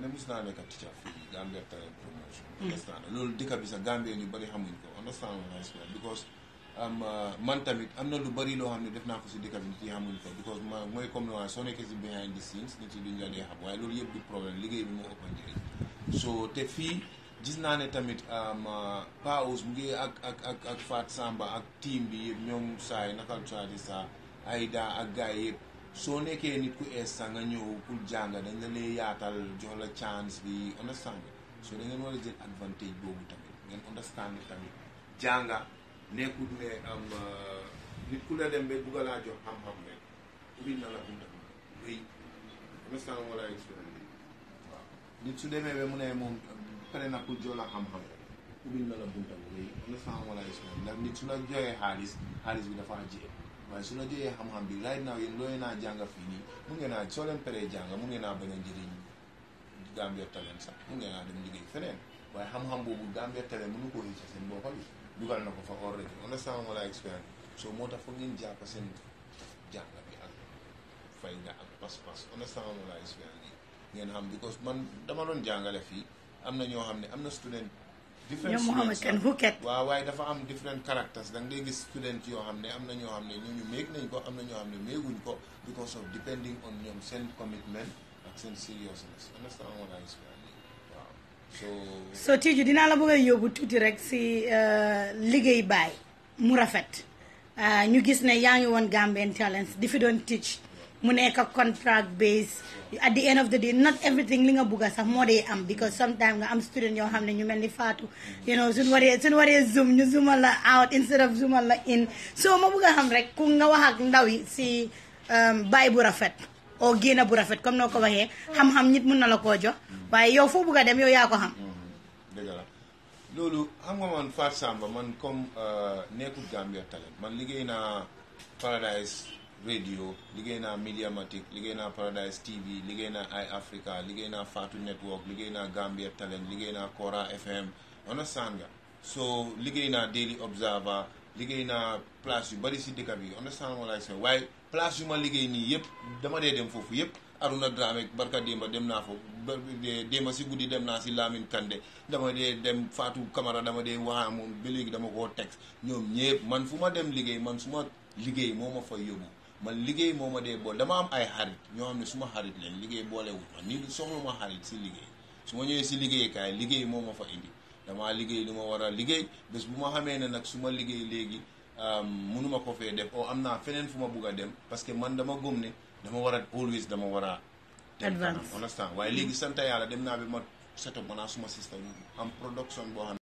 ne mos naa nekk teacher fii Gambia Talent Promotion understand loolu dëkk bi sax Gambien yu bëri xamuñ ko understand what I explain because am man tamit am na lu bëri loo xam ne def naa ko si dëkk bi nit yi xamuñ ko because ma mooy comme ni soo nekkee si behind the scenes nit yi duñ la dee xam waaye loolu yëpp du problème liggéey bi moo ëpp njëriñ so te fii gis naa ne tamit paus mu ngi ak ak ak ak Fat Samba ak team bi yëpp ñoom saay nakal coadi sa Aida ak gars yëpp soo nekkee nit ku ees sa nga ñëw pour jàng dañ la lay yaatal jox la chance bi understand so da ngeen war a jël advantage boobu tamit ngeen understand tamit jànga nekkul ne am nit ku la dem ba bugga laa jox xam-xam rek ubbil na la bunta wéy understand wala expérience waaw nit su demee ba mu ne moom pare na pour jox la xam-xam ubbil na la bunta wéy understand wala expérience ndax nit su la joxee xaalis xaalis bi dafa jiyee waaye su la joxee xam-xam bi right now yéen looy naa jàng fii nii mu ngeen naa soo leen paree jàng mu ngeen naa bañ a njëriñ Gambia Talent sax mu ngeen naa dem liggéey feneen waaye xam-xam boobu Gambia Talent mënu ko rëcc seen boppa bi dugal na ko fa already understand wala expérience so moo tax foog ngeen jàpp seen jàng bi ak fayda ak pas-pas understand wala expérience yi ngeen xam because man dama doon jàngale fii am na ñoo xam ne am na student different ñoom Mohamed Kane Houket waaw waaye dafa am different characters da ngay gis student yoo xam ne am na ñoo xam ne ñooñu méeg nañ ko am na ñoo xam ne méeguñ ko because of depending on ñoom seen commitment ak seen seriousness understand wala expérience yi waaw so so Tiju dinaa la bëgg a yóbbu tuuti rek si liggéey baay mu rafet ñu gis ne yaa ngi woon Gambian Talents di fi doon teach mu nekk contract base at the end of the day not everything li nga bugga sax moo dee am because sometimes nga am student yoo xam ne ñu mel ni Fatou you know suñu waree suñu waree zoom ñu zoomal la out instead of zoomal la in so ma bugg a xam rek ku nga wax ak ndaw yi si baay bu rafet oo génn bu rafet comme noo ko waxee xam-xam nit mun na la koo jox waaye yow foo bugg a dem yow yaa ko xam dëgg la loolu xam nga man Fat Samba man comme nekkul Gambia Talent man liggéey naa Paradise radio liggéey naa Mediamatic liggéey naa Paradise TV liggéey naa Eye Africa liggéey naa Fatou Network liggéey naa Gambia Talent liggéey naa Kora FM understand nga so liggéey naa Daily Observer liggéey naa place yu bari si dëkk bi understand wala say waaye place yu ma liggéey nii yëpp dama dee dem foofu yëpp Aruna Dramé barka démba dem naa foofu démba si guddi dem naa si Lamine Kande dama dee dem Fatou Camara dama dee waa moom ba léegi dama koo teg ñoom ñëpp man fu ma dem liggéey man su ma liggéey moo ma fa yóbbu man liggéey moo ma dee boole dama am ay xarit ñoo xam ne su ma xarit leen liggéey boolewul ma ni soxla ma xarit si liggéey su ma ñëwee si liggéeykaay liggéey moo ma fa indi damaa liggéey lu ma war a liggéey bés bu ma xamee ne nag su ma liggéey léegi mënuma ko fee def o am naa feneen fu ma bugg a dem parce que man dama gëm ne dama war a always dama war a dem kanam understand waaye léegi sant yàlla dem naa bi ma set up maanaam suma système am production boo xam